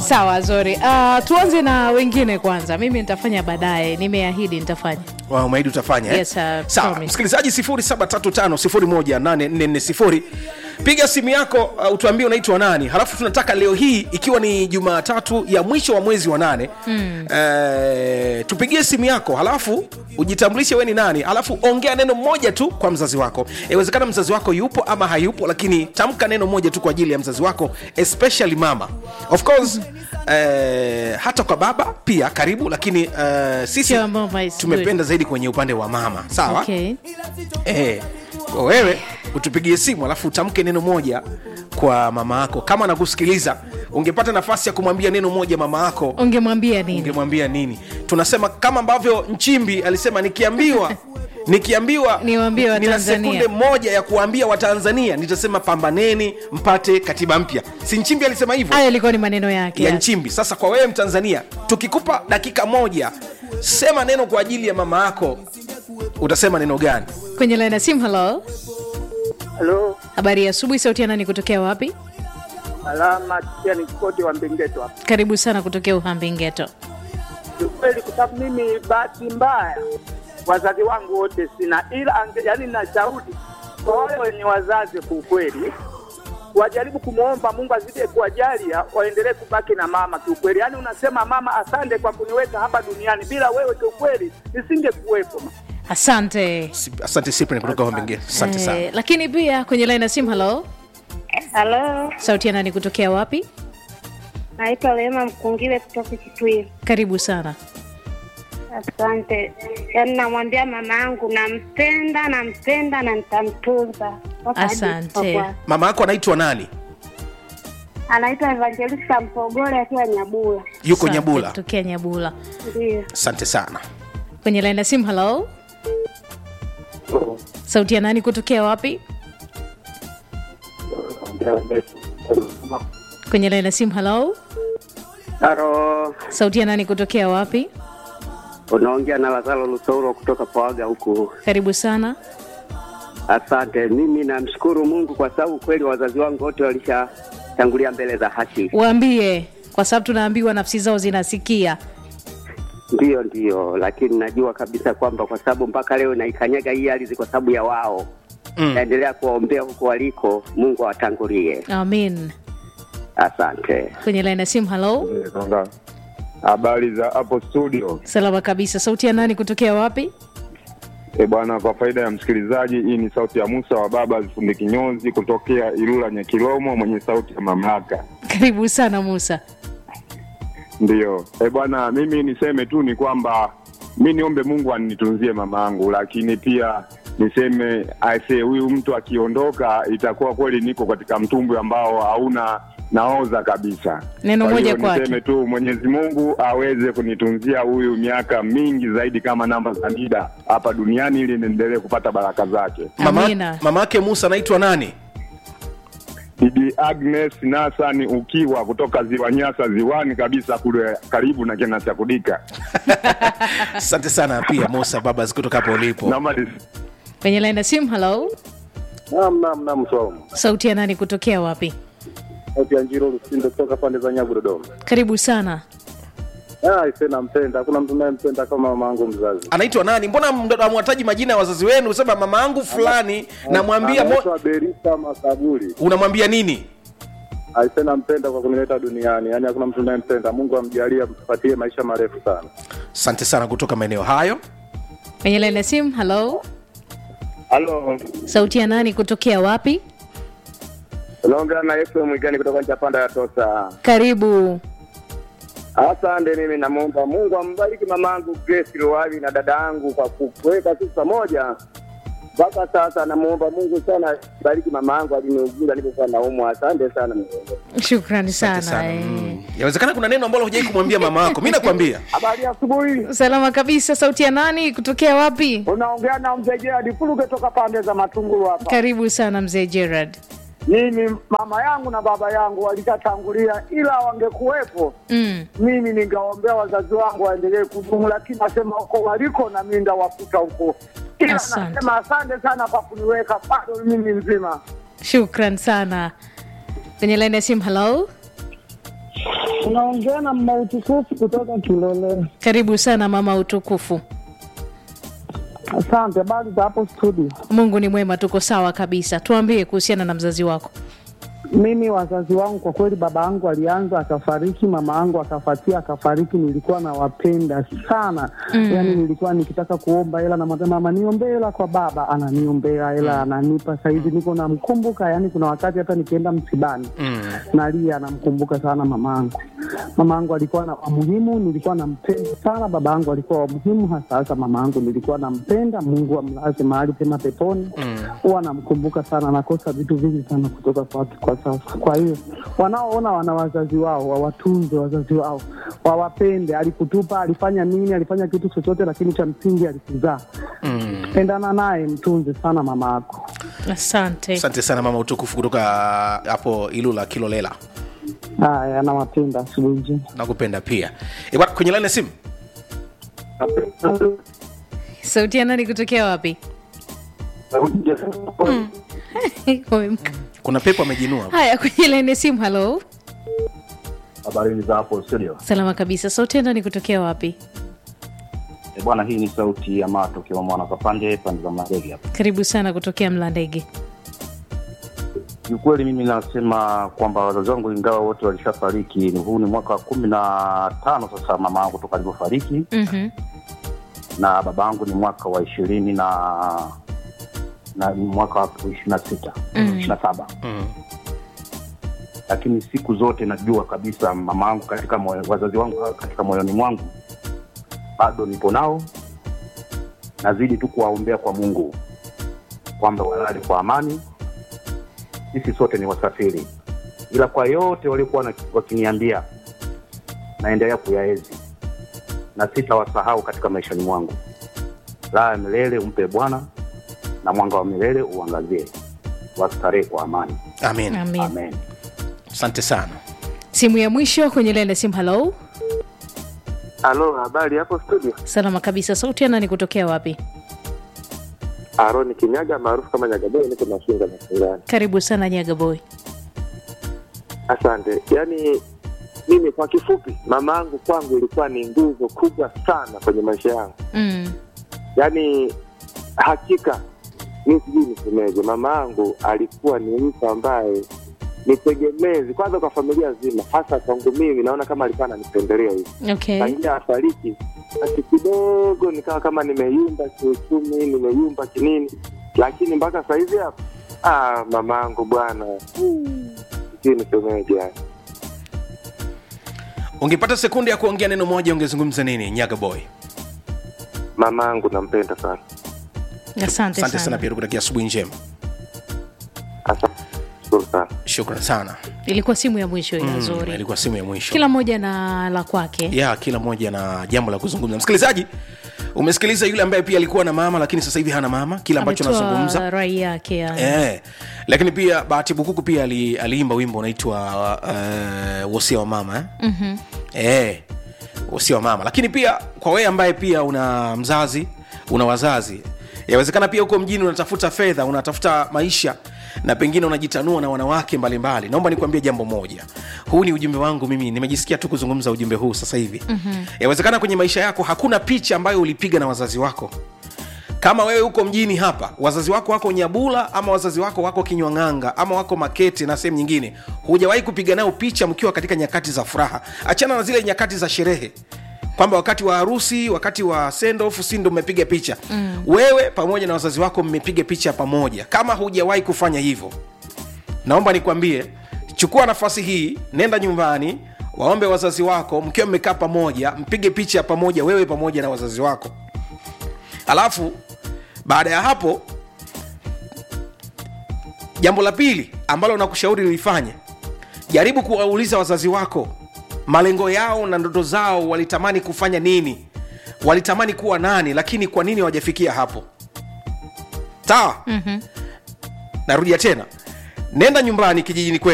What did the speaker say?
sawa zori uh, tuanze na wengine kwanza mimi nitafanya baadaye nimeahidi nitafanya Wow, umeahidi utafanya eh? Yes, I sawa promise. msikilizaji 735 piga simu yako uh, utuambie unaitwa nani halafu tunataka leo hii ikiwa ni jumatatu ya mwisho wa mwezi wa nane mm. eh, tupigie simu yako halafu ujitambulishe we ni nani halafu ongea neno moja tu kwa mzazi wako inawezekana mzazi wako yupo ama hayupo lakini tamka neno moja tu kwa ajili ya mzazi wako especially mama of course eh, hata kwa baba pia karibu lakini eh, sisi Sure, mama is tumependa zaidi kwenye upande wa mama sawa okay. Eh, kwa wewe utupigie simu alafu utamke neno moja kwa mama yako kama anakusikiliza ungepata nafasi ya kumwambia neno moja mama yako ungemwambia nini ungemwambia nini tunasema kama ambavyo nchimbi alisema nikiambiwa nikiambiwa Niwaambie nina Watanzania. sekunde moja ya kuambia watanzania nitasema pambaneni mpate katiba mpya si nchimbi alisema hivyo hayo ilikuwa ni maneno yake ya yes. nchimbi sasa kwa wewe mtanzania tukikupa dakika moja sema neno kwa ajili ya mama yako utasema neno gani kwenye laini ya simu halo Halo, habari ya asubuhi sauti ya nani kutokea wapi alama kia ni koti wa Mbingeto hapa. karibu sana kutokea uhambi-ngeto Ni kweli kwa sababu mimi bahati mbaya wazazi wangu wote sina, ila ange, yani nashauri kwa wale wenye wazazi kwa ukweli wajaribu kumwomba Mungu azidi kuwajalia waendelee kubaki na mama kiukweli. Yani unasema mama, asante kwa kuniweka hapa duniani, bila wewe kiukweli nisingekuwepo. asante Si- asante Cyprian kutoka Hombenge. Asante sana. Eh, lakini pia kwenye laini ya simu halo Halo, sauti ya nani kutokea wapi naitwa Rehema Mkungile kutoka Kitui. karibu sana Asante. Yaani namwambia mama yangu nampenda, nampenda na nitamtunza. Mpaka hadi Asante. kufa kwake. Mama yako anaitwa nani? Anaitwa Evangelista Mpogole akiwa Nyabula. Yuko Asante, Nyabula. kutokea nyabula Ndio. Asante sana. kwenye laini ya simu halo sauti ya nani kutokea wapi kwenye laini ya simu halo Halo, sauti ya nani kutokea wapi unaongea na Lazaro Lusauro kutoka Pawaga huku. karibu sana Asante. Mimi namshukuru Mungu kwa sababu kweli wazazi wangu wote walishatangulia mbele za haki. waambie kwa sababu tunaambiwa nafsi zao zinasikia Ndiyo, ndiyo, lakini najua kabisa kwamba kwa sababu mpaka leo naikanyaga hii ardhi kwa sababu ya wao Mm. naendelea kuwaombea huko waliko, Mungu awatangulie. amin Asante. kwenye laini ya simu halo Songa. Habari za hapo studio. salama kabisa sauti ya nani kutokea wapi E bwana, kwa faida ya msikilizaji, hii ni sauti ya Musa wa baba Zifundi Kinyozi kutokea Ilula Nyakilomo, mwenye sauti ya mamlaka. karibu sana musa Ndiyo. E bwana, mimi niseme tu ni kwamba mi niombe Mungu anitunzie mama yangu, lakini pia niseme aise, huyu mtu akiondoka, itakuwa kweli niko katika mtumbwi ambao hauna naoza kabisa. Neno Kwa moja hiyo kwake. niseme tu Mwenyezi Mungu aweze kunitunzia huyu miaka mingi zaidi kama namba za NIDA hapa duniani ili niendelee kupata baraka zake. Mama, Amina. mama yake Musa anaitwa nani? Bibi Agnes Nasani ukiwa kutoka ziwa Nyasa, ziwani kabisa kule karibu na kina cha Kudika. Asante sana pia Musa Babas kutoka hapo ulipo. Naomba nis- kwenye laini ya simu halo Naam, naam, naam, Swaumu. sauti ya nani kutokea wapi Sauti ya Njiro Lusindo kutoka pande za Nyabu, Dodoma. karibu sana Ah, ise nampenda. Hakuna mtu nayempenda kama mama yangu mzazi. Anaitwa nani? Mbona mdo- hamwataji majina ya wazazi wenu? Sema mama yangu fulani, namwambia mo... Anaitwa Berita Makaburi. unamwambia nini? Aise nampenda kwa kunileta duniani. Yaani hakuna mtu nayempenda. Mungu amjalie ampatie maisha marefu sana. Asante sana kutoka maeneo hayo. kwenye laini ya simu halo Halo, sauti ya nani kutokea wapi unaongea na Yesu Mwigani kutoka Nchapanda ya Tosa. karibu Asante. Mimi namwomba Mungu ambariki mamangu Grace Luwavi na dada yangu kwa kuweka sisi pamoja mpaka sasa. Namwomba Mungu sana bariki mama yangu aliniuguza nilipokuwa naumwa. Asante sana Mungu. shukrani Asante sana, sana. eh. Mm. Yawezekana kuna neno ambalo hujai kumwambia mama yako. Mimi nakwambia. Habari ya asubuhi. salama kabisa sauti ya nani kutokea wapi Unaongea na mzee Gerard Fuluge toka pande za Matungulu hapa. karibu sana mzee gerard Mimi mama yangu na baba yangu walishatangulia, ila wangekuwepo mm. mimi ningaombea wazazi wangu waendelee kudumu, lakini nasema huko waliko na mimi ndawakuta huko. Ila Asante. nasema asante sana kwa kuniweka bado mimi mzima. shukran sana kwenye laini ya simu halo Unaongea na mautukufu kutoka Kilolera. karibu sana mama utukufu Asante, habari za hapo studio? mungu ni mwema tuko sawa kabisa tuambie kuhusiana na mzazi wako Mimi wazazi wangu kwa kweli, baba yangu alianza akafariki, mama yangu akafatia akafariki. Nilikuwa nawapenda sana mm. Yani nilikuwa nikitaka kuomba hela, namwambia mama, niombee hela kwa baba, ananiombea hela ananipa. Sahizi niko namkumbuka, yani kuna wakati hata nikienda msibani Mm. nalia, namkumbuka sana mama yangu. Mama yangu alikuwa na wamuhimu, nilikuwa nampenda sana. Baba yangu alikuwa wamuhimu, hasa hasa mama yangu nilikuwa nampenda. Mungu amlaze mahali pema peponi. Huwa namkumbuka sana, nakosa vitu vingi sana kutoka kwake kwa sasa. Kwa hiyo wanaoona wana wazazi wao wawatunze wazazi wao, wawapende. Alikutupa, alifanya nini, alifanya kitu chochote, lakini cha msingi alikuzaa. Mm. Pendana naye, mtunze sana mama yako. asante asante sana mama utukufu kutoka hapo ilula kilolela Haya, nawapenda. Asubuhi njema. nakupenda pia e, bwana, kwenye laini ya simu sauti ya nani kutokea wapi Wamemka. kuna pepo amejinua haya kwenye laini ya simu halo Habari za hapo studio. salama kabisa sauti ya nani kutokea wapi E bwana, hii ni sauti ya Mato kiwa mwana kapande pande za Mlandege hapa. karibu sana kutokea mlandege Kiukweli mimi nasema kwamba wazazi wangu ingawa wote walishafariki, ni huu ni mwaka wa kumi na tano sasa mama yangu toka alivyofariki, Mhm. na baba yangu ni mwaka wa ishirini na na ni mwaka wa ishirini na sita Mm. ishirini na saba mm. lakini siku zote najua kabisa mama yangu katika moyo, wazazi wangu katika moyoni mwangu bado nipo nao, nazidi tu kuwaombea kwa Mungu kwamba walale kwa amani. Sisi sote ni wasafiri, ila kwa yote waliokuwa na- wakiniambia naendelea kuyaezi na sitawasahau katika maishani mwangu. Raha ya milele umpe Bwana na mwanga wa milele uangazie, wastarehe kwa amani. amin amin Amen. asante sana simu ya mwisho kwenye laini ya simu halo Halo, habari hapo studio? salama kabisa sauti ya nani kutokea wapi Aroni Kinyaga maarufu kama Nyagabei, niko Mafinga Masingani. karibu sana nyaga boy Asante. Yaani mimi kwa kifupi, mama yangu kwangu ilikuwa ni nguzo kubwa sana kwenye maisha yangu. mm. Yaani hakika mi sijui nisemeje, mama yangu alikuwa ni mtu ambaye ni tegemezi kwanza kwa familia nzima, hasa kwangu mimi. Naona kama alikuwa ananipendelea hivi okay tangia afariki, basi kidogo nikawa kama nimeyumba kiuchumi, nimeyumba kinini, lakini mpaka sahizi hapa ah, mama yangu bwana, sijui nisemeje yani. ungepata sekunde ya kuongea neno moja ungezungumza nini nyaga boy Mama yangu nampenda sana. asante asante sana sana pia tukutakia asubuhi njema Asante, shukuru sana. shukran sana ilikuwa simu ya mwisho ya mm, zuri ilikuwa simu ya mwisho kila mmoja na la kwake ya kila mmoja na jambo la kuzungumza msikilizaji umesikiliza yule ambaye pia alikuwa na mama lakini sasa hivi hana mama kile ambacho Ametoa anazungumza rai yake yani. Eh, lakini pia bahati bukuku pia ali, aliimba wimbo unaitwa uh, wosia wa mama eh? Mhm. eh, wosia wa mama lakini pia kwa wewe ambaye pia una mzazi una wazazi yawezekana pia huko mjini unatafuta fedha unatafuta maisha na pengine unajitanua na wanawake mbalimbali naomba nikuambie jambo moja huu ni ujumbe wangu mimi nimejisikia tu kuzungumza ujumbe huu sasa hivi mm-hmm. yawezekana kwenye maisha yako hakuna picha ambayo ulipiga na wazazi wako kama wewe huko mjini hapa wazazi wako wako nyabula ama wazazi wako wako kinywang'anga ama wako makete na sehemu nyingine hujawahi kupiga nao picha mkiwa katika nyakati za furaha achana na zile nyakati za sherehe kwamba wakati wa harusi wakati wa sendoff si ndo mmepiga picha mm. wewe pamoja na wazazi wako mmepiga picha pamoja kama hujawahi kufanya hivyo naomba nikwambie chukua nafasi hii nenda nyumbani waombe wazazi wako mkiwa mmekaa pamoja mpige picha pamoja wewe pamoja na wazazi wako alafu baada ya hapo jambo la pili ambalo nakushauri lilifanye jaribu kuwauliza wazazi wako malengo yao na ndoto zao walitamani kufanya nini walitamani kuwa nani lakini kwa nini hawajafikia hapo sawa mm-hmm. narudia tena nenda nyumbani kijijini kwetu